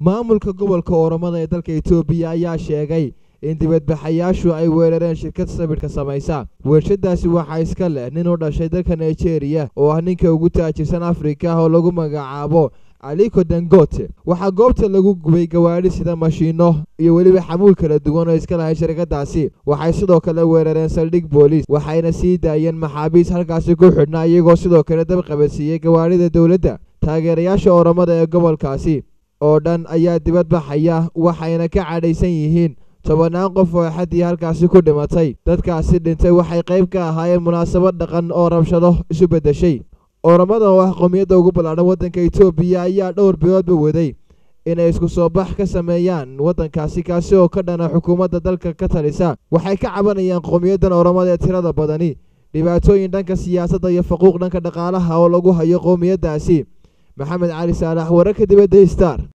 maamulka gobolka oromada ee dalka etoobiya ayaa sheegay in dibadbaxayaashu ay weerareen shirkad sawirka samaysa weershadaasi waxaa iska leh nin u dhashay dalka nigeria oo ah ninka ugu taajirsan afrika oo lagu magacaabo aliko dangote waxaa goobta lagu gubay gawaadhi sida mashiino iyo weliba xamuul kala duwan oo iska lahay shirkadaasi waxay sidoo kale weerareen saldhig booliis waxayna sii daayeen maxaabiis halkaasi ku xidhnaa iyagoo sidoo kale dab qabadsiiyey gawaadhida dowladda taageerayaasha oromada ee gobolkaasi oo dhan ayaa dibadbaxaya waxayna ka cadhaysan yihiin tobannaan qof oo axaddii halkaasi ku dhimatay dadkaasi dhintay waxay qayb ka ahaayeen munaasabad dhaqan oo rabshado isu beddeshay oromada oo ah qowmiyadda ugu ballaadhan waddanka etoobiya ayaa dhowr biloodba waday inay isku soo bax ka sameeyaan waddankaasi kaasi oo ka dhana xukuumadda dalka ka talisa waxay ka cabanayaan qowmiyaddan oromada ee tirada badani dhibaatooyin dhanka siyaasadda iyo faquuq dhanka dhaqaalaha oo lagu hayo qowmiyaddaasi maxamed cali saalax wararka dibadda star